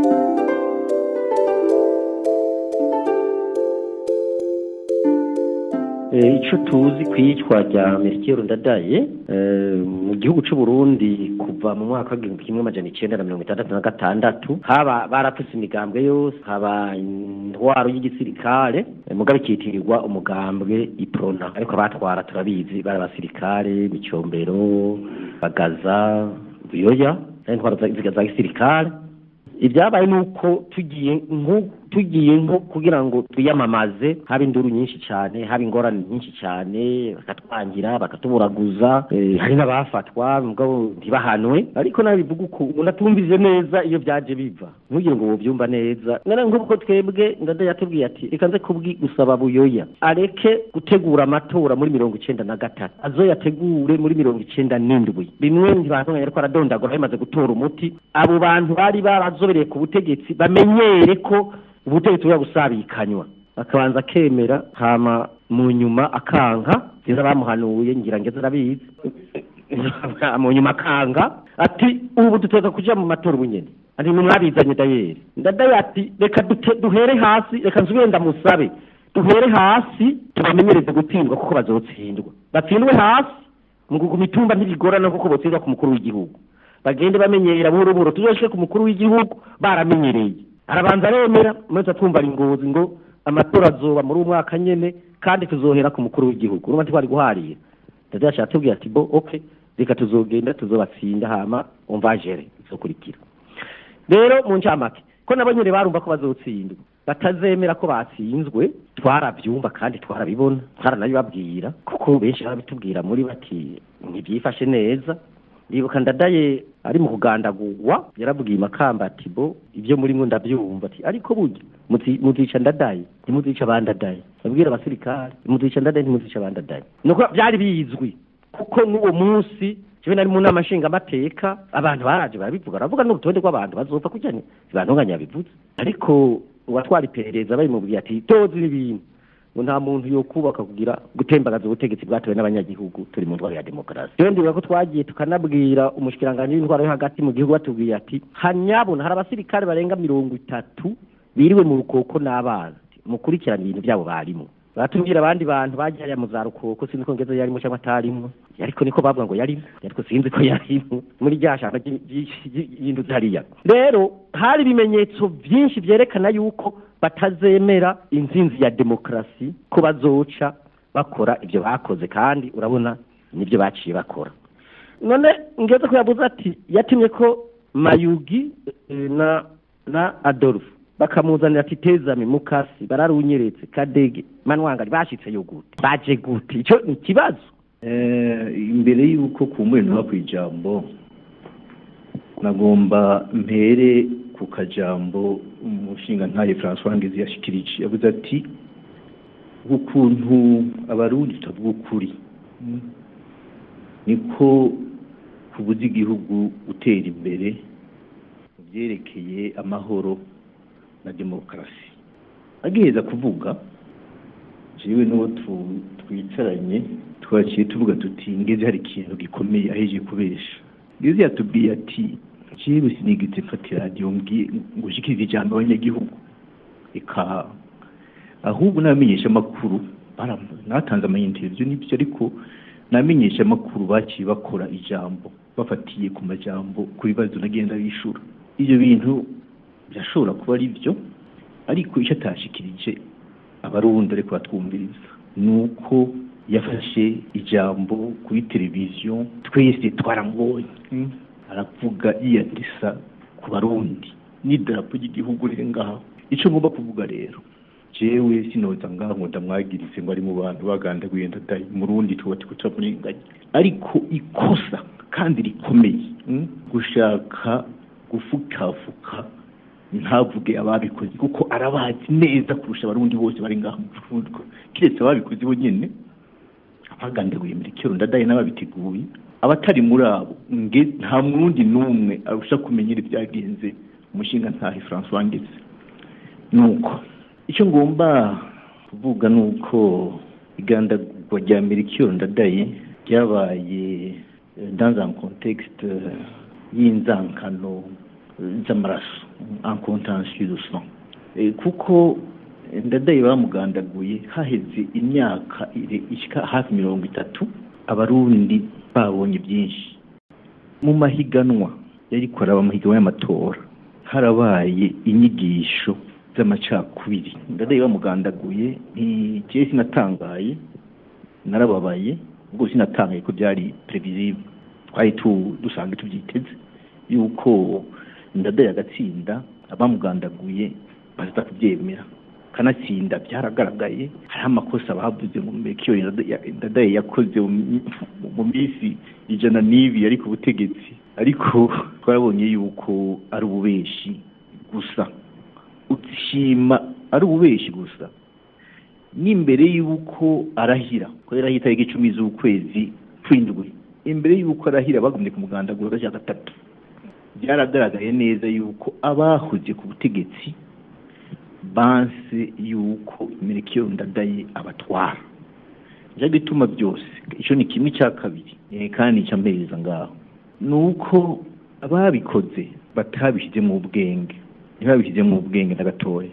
icyo tuzi ku iyicwa rya merikeri ndadaye mu gihugu cy'u Burundi kuva mu mwaka w'igihumbi kimwe amajana icyenda na mirongo itandatu na gatandatu haba barapfutse imigambwe yose haba intwaro y'igisirikare mugabe ikitirirwa umugambwe iprona ariko abatwara turabizi bari abasirikare micombero bagaza buyoya intwaro za gisirikare ibyabaye ni uko tugiye tugiye nko kugira ngo twiyamamaze haba induru nyinshi cyane haba ingorane nyinshi cyane bakatwangira bakatuburaguza hari n'abafatwa mugabo ntibahanwe ariko nabivuga uko umuntu atumvise neza iyo byaje biva ntugire ngo wobyumva neza none nk'uko twebwe ndada yatubwiye ati reka nze kubwi gusaba buyoya areke gutegura amatora muri mirongo icenda na gatatu azoyategure muri mirongo icenda n'indwi bimwe ntibantunganya ariko aradondagura bimaze gutora umuti abo bantu bari barazobereye ku butegetsi bamenyere ko ubutegetsi buba gusabikanywa akabanza akemera hama mu nyuma akanka nziza bamuhanuye ngira ngeze arabizi mu nyuma akanga ati ubu duteza kuja mu matora ubunyene ati mwabizanye dayeri ndadaye ati reka duhere hasi reka nsubire ndamusabe duhere hasi tubamenyereze gutsindwa kuko bazotsindwa batsindwe hasi mu mitumba ntibigorana kuko botsindwa ku mukuru w'igihugu bagende bamenyera buhoro buhoro tuzoshike ku mukuru w'igihugu baramenyereye arabanza aremera maze atwumva ingozi ngo amatora azoba muri uwo mwaka nyene kandi tuzohera ku mukuru w'igihugu urumva ntitwari guharira ndetse yashaka tubwira ati bo okay reka tuzogenda tuzobatsinda hama umva jere izokurikira rero mu ncamake ko nabo nyene barumva ko bazotsindwa batazemera ko batsinzwe twarabyumva kandi twarabibona twaranabibabwira kuko benshi barabitubwira muri bati ntibyifashe neza ndibuka ndadaye ari mu kugandagurwa yarabwiye makamba ati bo ibyo muri mwo ndabyumva ati ariko burya muzica ndadaye ntimuzica abandadaye babwira abasirikare muzica ndadaye ntimuzica abandadaye nuko byari bizwi kuko n'uwo munsi jewe nari mu nama nshingamateka abantu baraje barabivuga baravuga n'urutonde rw'abantu bazopfa kujya ntibantunganya bivuze ariko uwatwara iperereza babimubwiye ati tozi ibintu ngo nta muntu yo kubaka kugira gutembagaza ubutegetsi bwatowe n'abanyagihugu turi mu ntwaro ya demokarasi rero ndibuka ko twagiye tukanabwira umushikiranganji w'intwaro yo hagati mu gihugu batubwiye ati hanyabona hari abasirikare barenga mirongo itatu biriwe mu rukoko n'abana mukurikirana ibintu byabo barimo batubwira abandi bantu bagiye hariya mu za rukoko sinzi ko ngeze yarimo cyangwa atarimwo ariko niko bavuga ngo yarimo ariko sinzi ko yarimo muri rya shamba y'induzi hariya rero hari ibimenyetso byinshi byerekana yuko batazemera inzinzi ya demokarasi ko bazoca bakora ibyo bakoze kandi urabona nibyo baciye bakora none ngeze ko yavuze ati yatumye ko mayugi na na adolphe bakamuzanira ati tezame mukasi bararunyeretse kadege manwangari bashitse yo gute baje gute icyo ni ikibazo imbere y'uko kumurira ku ijambo nagomba mpere ku kajambo umushinga ntaye francois ngizi yashikirije yavuze ati ukuntu abarundi tutavuga ukuri niko kubuza igihugu gutera imbere mu byerekeye amahoro na demokarasi agiheza kuvuga jewe n'uwo twicaranye twaciye tuvuga tuti ngeze hari ikintu gikomeye aheje kubesha ngeze yatubwiye ati jewe sinigeze mfata radiyo ngo ushikirize ijambo abanyagihugu eka ahubwo n'abamenyesha amakuru natanze amayinterview n'ibyo ariko n'abamenyesha amakuru baciye bakora ijambo bafatiye ku majambo ku bibazo nagenda bishura ibyo bintu birashobora kuba ari byo ariko icyo atashikirije abarundi ariko batwumviriza ni uko yafashe ijambo kuri televiziyo twese twaramubonye aravuga yiyandisa ku barundi n'idarapo ry'igihugu riri ngaho icyo ngomba kuvuga rero jewe sinoza ngaho ngo ndamwagirize ngo ari mu bantu bagandaguye ndadaye murundi tuba turiko turamurenganya ariko ikosa kandi rikomeye gushaka gufukafuka ntavuge ababikoze kuko arabazi neza kurusha abarundi bose bari ngaho mu Burundi kiretse ababikoze bo nyene abagandaguye muri kero ndadaye n'ababiteguye abatari muri abo nge nta murundi n'umwe arusha kumenyera ibyagenze umushinga ntahe François Ngeze nuko icyo ngomba kuvuga ni uko igandagurwa rya Melchior Ndadaye ryabaye dans un contexte y'inzankano z'amaraso en contention de sang kuko ndadaye bamugandaguye haheze imyaka ishika hafi mirongo itatu abarundi babonye byinshi mu mahiganwa yari kuraba amahiganwa y'amatora harabaye inyigisho z'amacakubiri ndadaye bamugandaguye ntigiye sinatangaye narababaye ubwo sinatangaye ko byari previsible twari dusanzwe tubyiteze yuko ndadaye agatsinda abamugandaguye baza kubyemera kanatsinda byaragaragaye hariho amakosa bavuze ngo mekiyo ndadaye yakoze mu minsi ijana n'ibi yari ku butegetsi ariko twabonye yuko ari ububeshi gusa ushima ari ububeshi gusa n'imbere y'uko arahira ko yarahita itariki icumi z'ukwezi kw'indwi imbere y'uko arahira bagumye ku mugandagura gashya gatatu byaragaragaye neza yuko abahoze ku butegetsi banse yuko merekiyo ndadaye abatwara njya gituma byose icyo ni kimwe cya kabiri kandi nicyo mpereza ngaho ni uko ababikoze batabishyize mu bwenge ntibabishyize mu bwenge na gatoya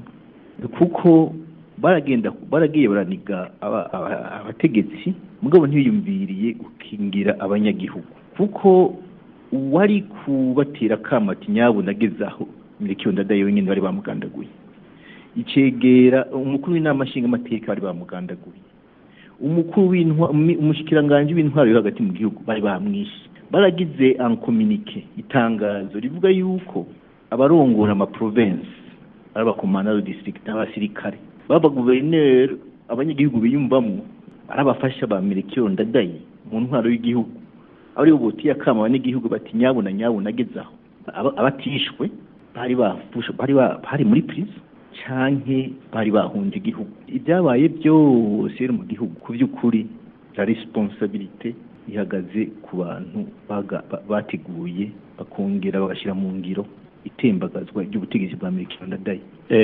kuko baragenda baragiye baraniga abategetsi mugabo ntibiyumviriye gukingira abanyagihugu kuko uwari kubatera akamati nyabuna agezaho merekiyo ndadaye wenyine bari bamugandaguye icegera umukuru w'inama nshingamateka bari bamugandaguye umukuru umushikiranganji w'intwaro yo hagati mu gihugu bari bamwishe baragize ankominike itangazo rivuga yuko abarongora amaprovensi ari abakomanda district n'abasirikare baba guverineri abanyagihugu biyumvamo ari abafasha ba merekiyo ndadaye mu ntwaro y'igihugu ari bo botiye akama abanyagihugu bati nyabuna nyabuna agezaho abatishwe bari bari muri prison canke bari bahunze igihugu ibyabaye byose mu gihugu ku by'ukuri la responsabilité ihagaze ku bantu bateguye bakongera bagashyira mu ngiro itembagazwa ry'ubutegetsi bwa Amerika ndadaye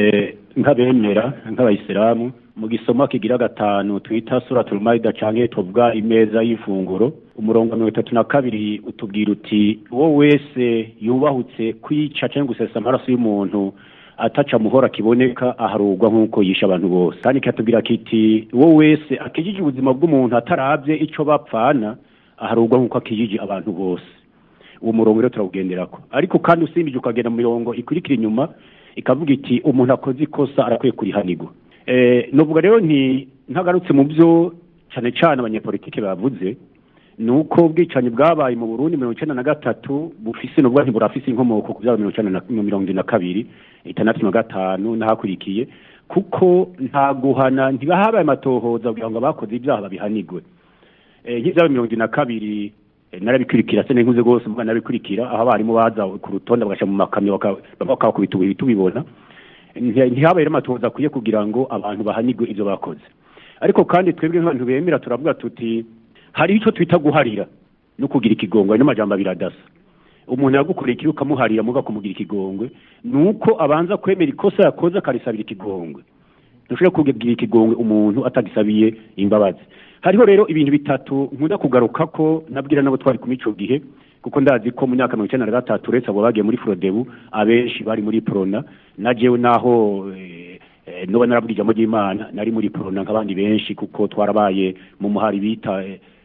nk'abemera nk'abayisilamu mu gisoma kigira gatanu twita suratul maida canke tuvuga imeza y'ifunguro umurongo wa mirongo itatu na kabiri utubwira uti uwo wese yubahutse kwica canke gusesa amaraso y'umuntu ataca muhora kiboneka aharugwa nk'uko yisha abantu bose kandi kiratubwira kiti uwo wese akijije ubuzima bw'umuntu atarabye ico bapfana aharugwa nk'uko akijije abantu bose uwo murongo rero turawugenderako ariko kandi usimbije ukagenda mu mirongo ikurikira inyuma ikavuga iti umuntu akoze ikosa arakwiye kurihanirwa eh novuga rero nti ntagarutse mu byo cyane cyane abanyepolitike bavuze ni uko ubwicanyi bwabaye mu burundi mirongo icyenda na gatatu bufise nubwo ntiburafise inkomoko ku byaba mirongo icyenda na mirongo ine na kabiri itandatu na gatanu n'ahakurikiye kuko nta guhana ntibahabaye amatohoza kugira ngo abakoze ibyaha babihanirwe nk'ibyaba mirongo ine na kabiri narabikurikira se n'inkuze rwose mvuga narabikurikira aho abarimu baza ku rutonde bagashyira mu makamyo bakabakubita ubuhiri tubibona ntihabaye amatohoza akwiye kugira ngo abantu bahanirwe ibyo bakoze ariko kandi twebwe nk'abantu bemera turavuga tuti hari icyo twita guharira no kugira ikigongwe n'amajambo abiri adasa umuntu yagukoreye ikibi ukamuharira muga kumugira ikigongwe ni uko abanza kwemera ikosa yakoze akarisabira ikigongwe ntushobora kugira ikigongwe umuntu atagisabiye imbabazi hariho rero ibintu bitatu nkunda kugaruka ko nabwira nabo twari kumwe ico gihe kuko ndazi ko mu myaka mirongo icyenda na gatatu uretse abo bagiye muri frodebu abenshi bari muri prona na jewe naho noba narabwira ijambo ry'imana nari muri prona nk'abandi benshi kuko twarabaye mu muhari bita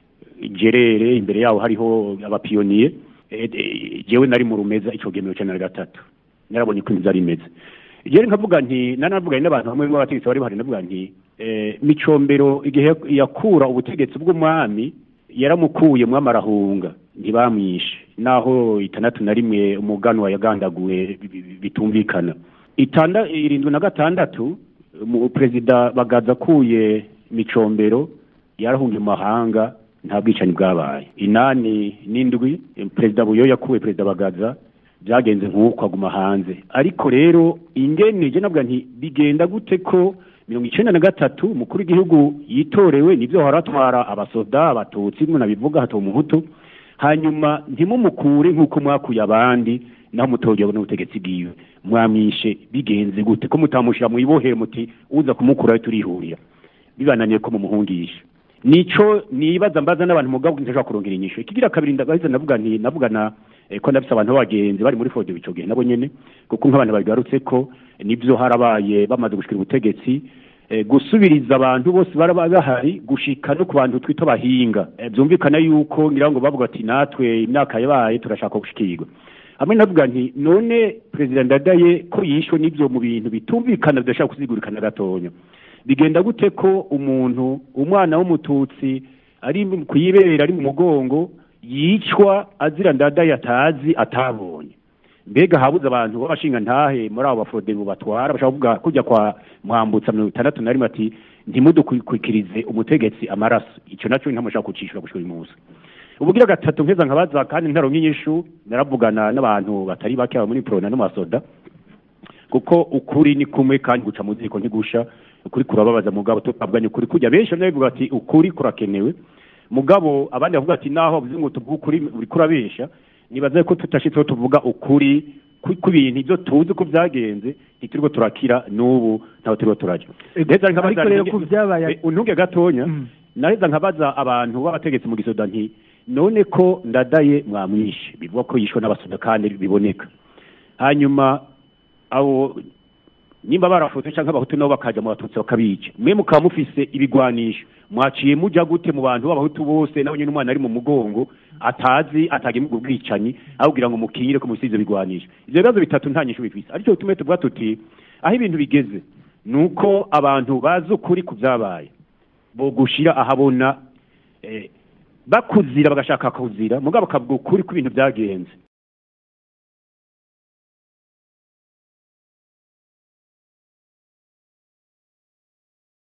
gerere imbere yaho hariho abapiyoniye jewe nari mu rumeza ico gihe mirongo icyenda na gatatu narabonye uko inzu ari imeze jewe nkavuga nti nanavuga n'abantu bamwe b'abategetsi bari bahari navuga nti micombero igihe yakura ubutegetsi bw'umwami yaramukuye mwami arahunga ntibamwishe naho itandatu na rimwe umuganwa yagandaguwe bitumvikana itanda irindwi na gatandatu perezida bagaza akuye micombero yarahungiye mu mahanga nta bwicanyi bwabaye inani n'indwi perezida buyo yakuwe perezida bagaza byagenze nk'uko aguma hanze ariko rero ingene je navuga nti bigenda gute ko mirongo icenda na gatatu umukuru w'igihugu yitorewe nivyo haratwara abasoda abatutsi mwe nabivuga hato umuhutu hanyuma ntimumukure nk'uko mwakuye abandi naho mutoryo n'ubutegetsi bwiwe mwamwishe bigenze gute ko mutamushira mu ibohero muti uza kumukurayo turihurira bibananiye ko mumuhungisha nico nibaza mbaza n'abantu mugabo ntashobora kurongera inyisho ikigira kabiri ndagahiza navuga nti navugana eh, ko nabise abantu b'abagenzi bari muri fode ico gihe nabo nyene kuko nk'abantu babigarutse ko nivyo harabaye bamaze gushikira ubutegetsi eh, gusubiriza abantu bose baraba bahari gushika no ku bantu twita bahinga eh, byumvikana yuko ngira ngo bavuga ati natwe imyaka yabaye turashaka gushikirwa hamwe navuga nti none perezida ndadaye ko yishwe n'ivyo mu bintu bitumvikana bidashaka kuzigurikana gatonya bigenda gute ko umuntu umwana w'umututsi ari kuyibera ari mu mugongo yicwa azira ndadaye atazi atabonye mbega habuze abantu b'abashinga ntahe muri abo baforodebu batwara bashaka kuvuga kujya kwa mwambutsa mirongo itandatu na rimwe ati ntimudukwikirize umutegetsi amaraso icyo nacyo ntamushaka kucishura gushika uyu munsi ubugira gatatu mpeza nkabaza kandi ntaronka inyishu naravugana n'abantu batari bake aba muri prona no masoda kuko ukuri ni kumwe kandi guca mu ziko ntigusha ukuri kurababaza mugabo tutabwanye ukuri kujya benshi nabivuga ati ukuri kurakenewe mugabo abandi bavuga ati naho bavuze ngo tuvuge ukuri uri kurabesha nibaza ko tutashitseho tuvuga ukuri ku- ku bintu ibyo tuzi ko byagenze ntituriko turakira n'ubu ntaho turiko turajya Neza nkabaza- ariko rero ku byabaye Eh, untunge gatonya Mm. naheza nkabaza abantu b'abategetsi mu gisoda nti none ko ndadaye mwamwishe bivuga ko yishwe n'abasoda kandi biboneka hanyuma abo nimba barafutse cyangwa abahutu nabo bakaja mu batutsi bakabica mwe mukaba mufise ibigwanisho mwaciye muja gute mu bantu b'abahutu bose nawe nyine umwana ari mu mugongo atazi atagemye ubwo bwicanyi aho kugira ngo mukinyire ko musize bigwanisha ivyo bibazo bitatu nta nyishu bifise ariko bitume tuvuga tuti aho ibintu bigeze nuko abantu bazi ukuri ku vyabaye bogushira ahabona eh, bakuzira bagashaka kuzira mugabo bakavuga ukuri ko ibintu byagenze